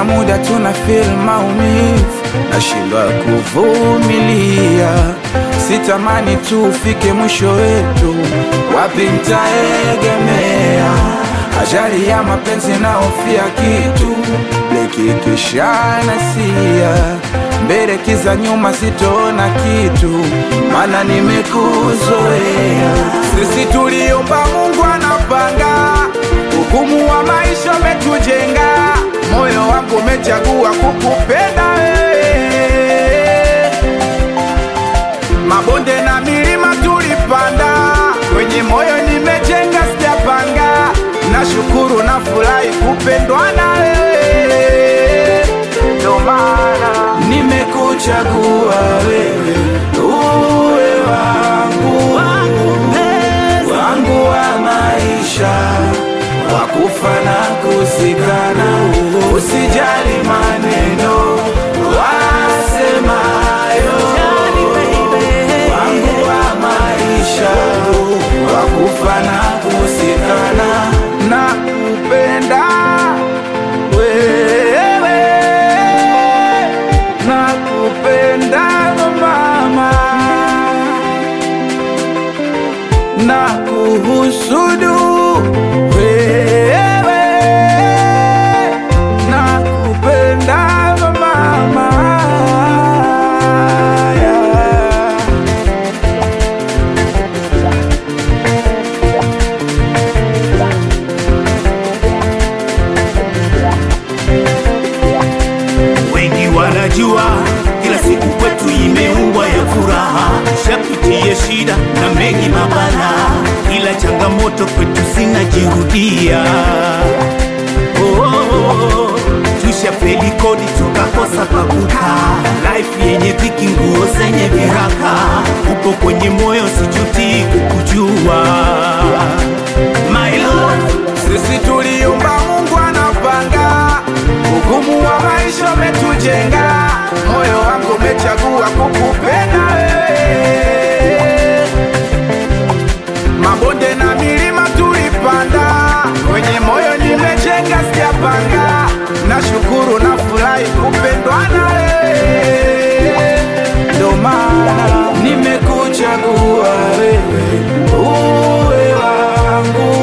kuna muda tuna feel maumivu, nashindwa kuvumilia, sitamani tu ufike mwisho wetu, wapi ntaegemea? Ajali ya mapenzi naofia kitu lekikishanasia mbele kiza nyuma sitoona kitu, mana nimekuzoea. Sisi tuliomba Mungu anapanga, hukumu wa maisha umetujenga, moyo wangu umechagua kukupenda wewe. Mabonde na milima tulipanda, kwenye moyo nimejenga, sijapanga. Nashukuru na furahi kupendwa na wewe, ndo maana nimekuchagua wewe uwe wangu wangu wa maisha, wakufa na kusikana, usijali maneno wasemayo, wangu wa maisha, wakufa na kusikana, na kupenda wewe, na kupenda mama na kuhusudu wewe na kupenda mama Wengi wanajua kila siku kwetu imeumbwa ya furaha, shapitie shida na mengi mabala, ila changamoto kwetu zinajirudia. Oh, oh, oh. Tushafeli kodi tukakosa pakuka, life yenye dhiki, nguo zenye viraka, upo kwenye moyo, sijuti kukujua my love. sisi tuliumba Mungu anapanga, hukumu wa maisha umetujenga, moyo wangu umechagua kukupenda wewe. Mabonde na milima tulipanda, kwenye moyo nimejenga, sijapanga. Nashukuru na furahi kupendwa na wewe, ndo maana nimekuchagua wewe uwe wangu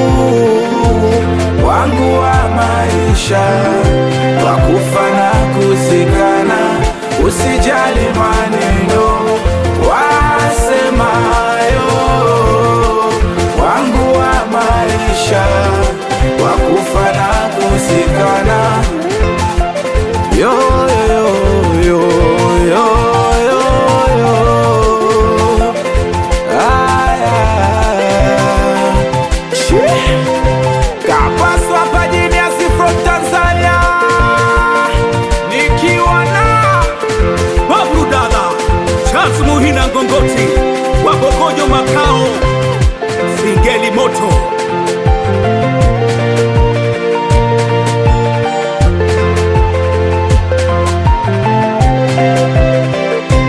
wangu wa maisha, wakufa na kuzikana, usijali maneno wasemayo, wangu wa maisha, wakufa na kuzikana, yo, yo, yo, yo, yo, yo. Aya. Shee. Kapaso hapa Genius from Tanzania, nikiwa na Babru Dada, Charles Muhina Ngongoti, Wabogojo Makao, Singeli Moto,